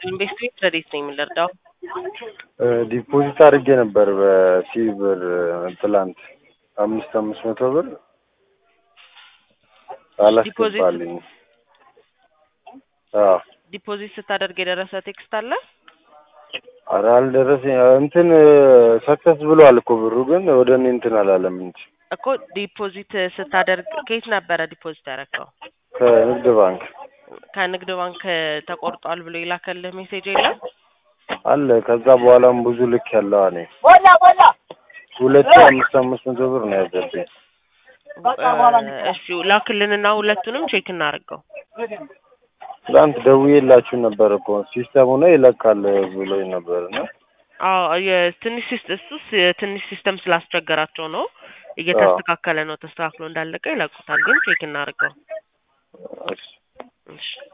ኢንቨስትሜንት ረዴት ነው የምንረዳው? ዲፖዚት አድርጌ ነበር በሲ ብር ትላንት አምስት አምስት መቶ ብር አላስገባልኝ። አዎ ዲፖዚት ስታደርግ የደረሰ ቴክስት አለ? ኧረ አልደረሰኝ እንትን ሰክሰስ ብሏል እኮ ብሩ ግን ወደ እኔ እንትን አላለም እንጂ እኮ ዲፖዚት ስታደርግ ከየት ነበረ ዲፖዚት ያደረግከው? ከንግድ ባንክ ከንግድ ባንክ ተቆርጧል ብሎ የላከልህ ሜሴጅ የለም? አለ። ከዛ በኋላም ብዙ ልክ ያለው እኔ ሁለቱ አምስት አምስት መቶ ብር ነው ያዘብኝ። እሺ ላክልንና ሁለቱንም ቼክ እናደርገው። ትላንት ደውዬላችሁ ነበር እኮ ሲስተሙ ነው ይለካል ብሎኝ ነበር እና አዎ የትንሽ ሲስ እሱስ የትንሽ ሲስተም ስላስቸገራቸው ነው። እየተስተካከለ ነው። ተስተካክሎ እንዳለቀ ይለቁታል። ግን ቼክ እናድርገው። እሺ እሺ